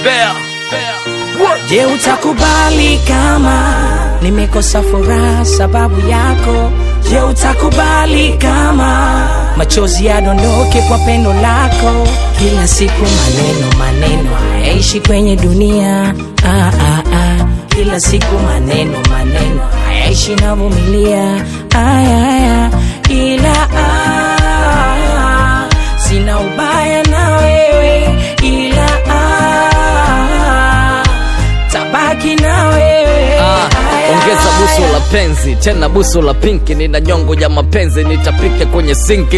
Bear. Je, utakubali kama nimekosa furaha sababu yako? Je, utakubali kama machozi yadondoke kwa pendo lako? Kila siku maneno maneno hayaishi kwenye dunia ah, ah, ah. Kila siku maneno maneno hayaishi navumilia aya, aya. Ila ah, sina ubaya na wewe ila ah, tabaki na wewe Ah, Aya, ongeza busu aya. la penzi tena busu la pinki nina nyongo ya mapenzi nitapike kwenye sinki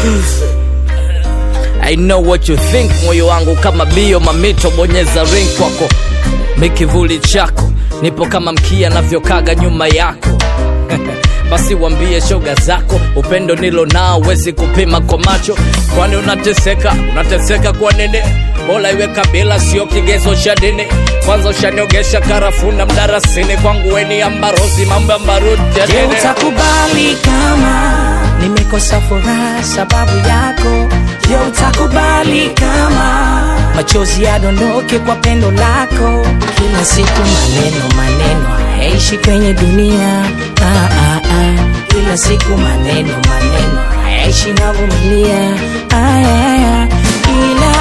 I know what you think moyo wangu kama bio mamito bonyeza ring kwako mikivuli chako nipo kama mkia navyokaga nyuma yako basi wambie shoga zako upendo nilo nao wezi kupima kwa macho kwani unateseka unateseka kwa nini bola iwe kabila sio kigezo cha dini kwanza ushaniogesha karafuna mdarasini kwangu weni ambarozi mambo ya mbaruti ya Je, nini utakubali kama nimekosa furaha sababu yako? Je, utakubali kama machozi yadondoke kwa pendo lako? Kila siku maneno maneno hayaishi kwenye dunia ah, ah, ah. Kila siku maneno maneno hayaishi navumilia aya, aya. Ila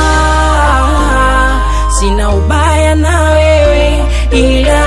ah, sina ubaya na wewe ila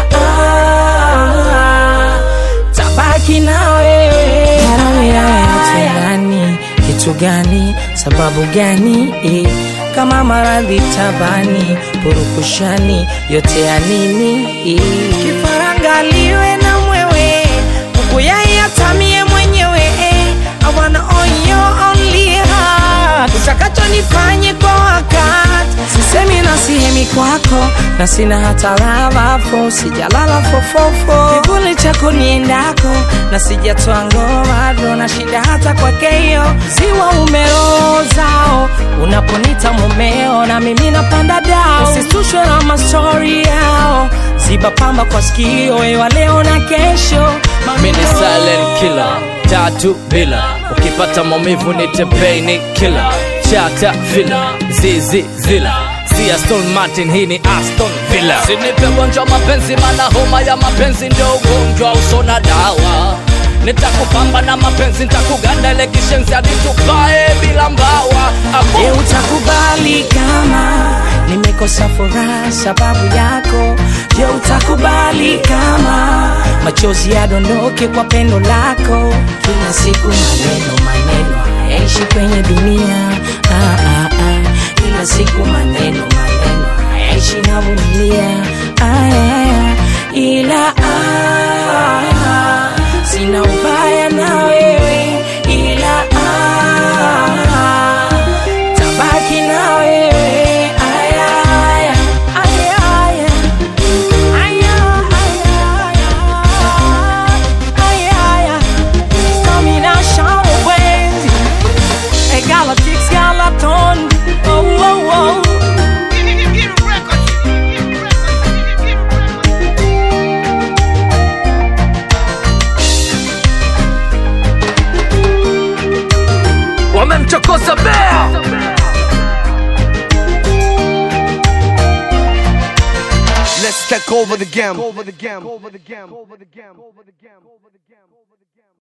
ah, tabaki na wewe Yote gani kitu gani sababu gani eh, kama maradhi tabani purukushani yote ya nini eh. kifaranga liwe na mwewe kuku yai atamie mwenyewe eh. I wanna own your only heart utakacho nifanye kwa wakati sisemi na sihemi kwako na sina hata lavafo sijalala fofofo kivuli chako niendako na sijatoa ngomado na shida hata kwakeyo ziwa umerozao unaponita mumeo na mimi napanda dao usisushwe na mastori yao ziba pamba kwa sikio ewa leo na kesho mini silent killer tatu bila ukipata maumivu ni tepeni killer chata villa zizi zila si aston martin hii ni aston villa sinipe gonjwa mapenzi mana homa ya mapenzi ndio ugonjwa usona dawa nitakupamba na mapenzi nitakuganda ile kishenzi hadi tupae bila mbawa Ako- Je, utakubali kama nimekosa furaha sababu yako? Je, utakubali kama machozi yadondoke kwa pendo lako? Kila siku maneno maneno hayaishi kwenye dunia ah, ah, ah. Kila siku maneno maneno hayaishi navumilia aya, aya. Ila ah, sina ubaya na wewe ila ah, tabaki na wewe aya, aya, aya, aya. Aya, aya, aya, aya. Domination wenzi. Hey, Galactics, Galaton. Oh, oh, oh. wamemchokoza bea Let's take over the game. Over the game. Over the game. Over the game. Over the game.